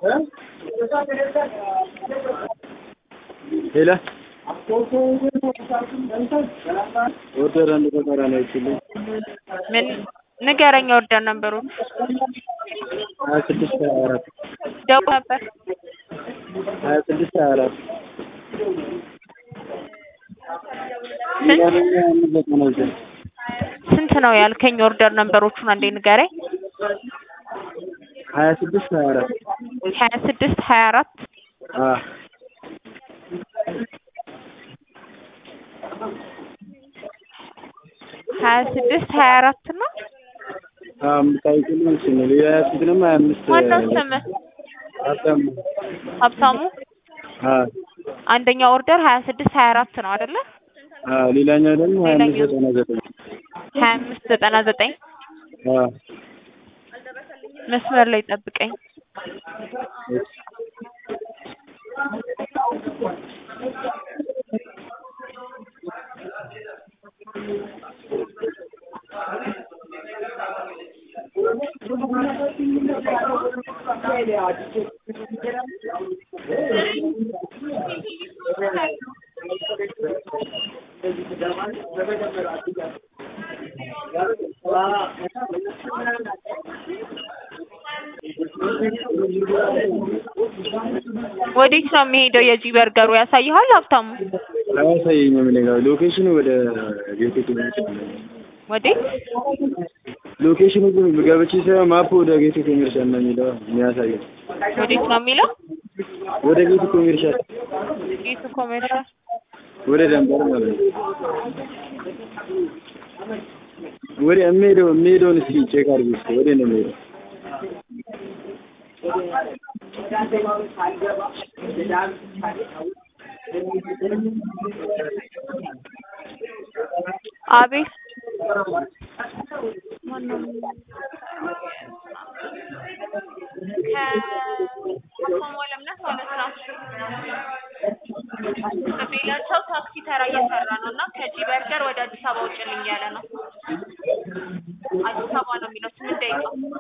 ሄሎ ኦርደር አንድ ተቃራኒ አይችልም ምን ንገረኝ ኦርደር ነበሩን ሀያ ስድስት ሀያ አራት ደውል ነበር ሀያ ስድስት ሀያ አራት ስንት ስንት ነው ያልከኝ ኦርደር ነበሮቹን አንዴ ንገረኝ ሀያ ስድስት ሀያ አራት ሀያ ስድስት ሀያ አራት አዎ ሀያ ስድስት ሀያ አራት ነው አዎ የምታውቂልኝ እሱ ነው ሌላ ያዝኩትንም ሀያ አምስት ማነው ስምህ ሀብታሙ ሀብታሙ አዎ አንደኛው ኦርደር ሀያ ስድስት ሀያ አራት ነው አይደለ አዎ ሌላኛው ደግሞ ሀያ አምስት ሌላኛው? ዘጠና ዘጠኝ ሀያ አምስት ዘጠና ዘጠኝ አዎ መስመር ላይ ጠብቀኝ እሺ ወዴት ነው የሚሄደው የጂ በርገሩ ያሳይሃል ሀብታሙ አያሳየኝም እኔ ጋር ሎኬሽኑ ወደ ጌቴ ኮሜርሻል ነው ወዴት ሎኬሽኑ ግን ገብቼ ሳይሆን ማፑ ወደ ጌቴ ኮሜርሻል ነው የሚለው የሚያሳየው ወዴት ነው የሚለው ወደ ጌቴ ኮሜርሻል ጌቱ ኮሜርሻል ወደ ደንበር ማለት ነው ወደ የሚሄደው የሚሄደውን እስኪ ቼክ አድርጊ እስኪ ወደ ነው የሚሄደው አቤት ማነው ከሀብታሙ አለምነህ ማለት ነው ከቤላቸው ታክሲ ተራ እየሰራ ነው እና ከጂ በርገር ወደ አዲስ አበባ ውጭልኝ እያለ ነው አዲስ አበባ ነው የሚለው ስምንት ደቂቃ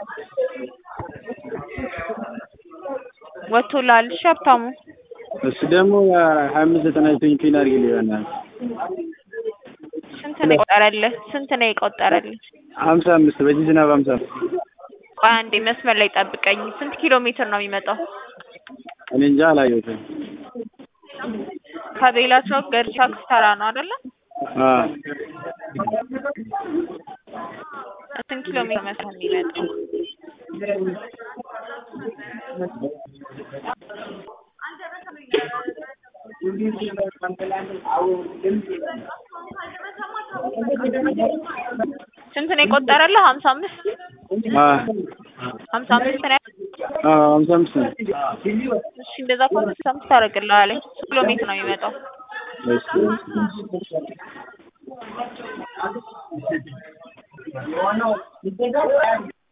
ወጥቶልሃል እሺ ሀብታሙ እሱ ደግሞ ሀያ አምስት ዘጠና ዘጠኝ ፒን አድርጊልኝ በእናትህ ስንት ነው የቆጠረልህ ስንት ነው የቆጠረልህ ሀምሳ አምስት በዚህ ዝናብ ሀምሳ አምስት ቆይ አንዴ መስመር ላይ ጠብቀኝ ስንት ኪሎ ሜትር ነው የሚመጣው እኔ እንጃ አላየሁትም ከቤላቸው ገርቻ ክስተራ ነው አይደለ አዎ ስንት ኪሎ ሜትር መስሎኝ የሚመጣው ስንት ነው የቆጠረልህ ሀምሳ አምስት አዎ ሀምሳ አምስት ነው አዎ ሀምሳ አምስት ነው እሺ እንደዛ ከሆነ ሀምሳ አምስት ታደርግልሃለኝ ስንት ኪሎ ሜትር ነው የሚመጣው እሺ እሺ